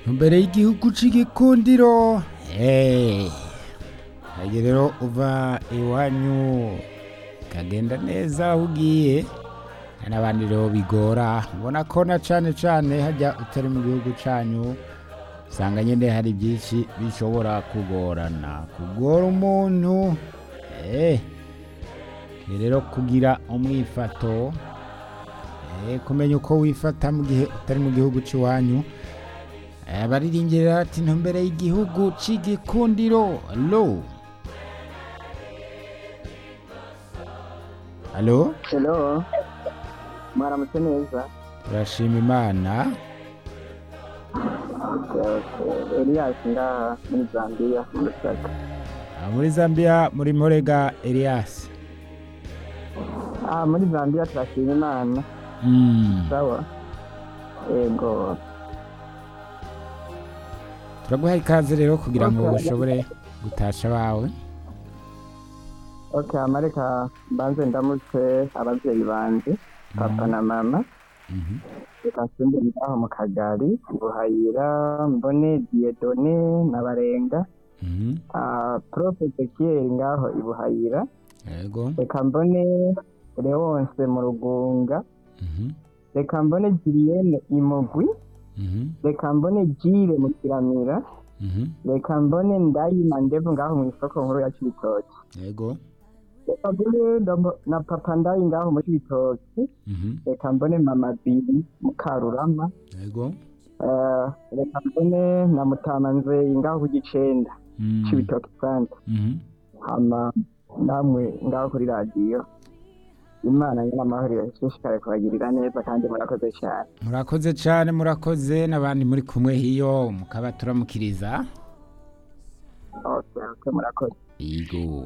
imbere y'igihugu c'igikundiro hey. hage rero uva iwanyu kagenda neza aho ugiye hari n'abandi rero bigora ubona ko na cane cane hajya utari mu gihugu canyu usanga nyene hari byinshi bishobora kugorana kugora umuntu eh ni rero kugira umwifato eh kumenya uko wifata mu gihe utari mu gihugu c'iwanyu Eh, bariringira ati ntumbere y'igihugu c'igikundiro lo Halo Hello. Mwaramutse neza. turashima imana Okay, okay. Elias ngaha muri Zambia mu Lusaka. Ah, muri Zambia muri Morega Elias Ah, muri Zambia turashima Imana. mm. Sawa. Ego. turaguha ikaze rero kugira ngo Okay. ushobore gutasha bawe Okay, amareka mbanze ndamutse abavyeyi banje, papa na mama. Mhm. Reka nsimbire ngaho mu kagari, Buhayira, Mbone, Diedone na Barenga. Mhm. Ah, Prof Ezekiel ngaho i Buhayira. yego Reka mbone Leonce mu Rugunga. Mhm. Reka mbone Julienne Imugwi. Mhm. reka mbone jire mu kiramira Mhm. reka mbone ndayima ndevu ngaho mu isoko nkuru ya cibitoki yego reka mbone ndambo- na papa ndayi ngaho mu cibitoki Mhm. reka mbone mama biri mu karurama yego Eh, reka mbone na mutama nzeyi ngaho ku gicenda Mm. cibitoki sante Mhm. hama namwe ngaho kuri radiyo imana nyin'amahoro ishishikare kubagirira neza kandi murakoze cyane murakoze cyane murakoze n'abandi muri kumwe hiyo mukaba turamukiriza okay, okay, murakoze yego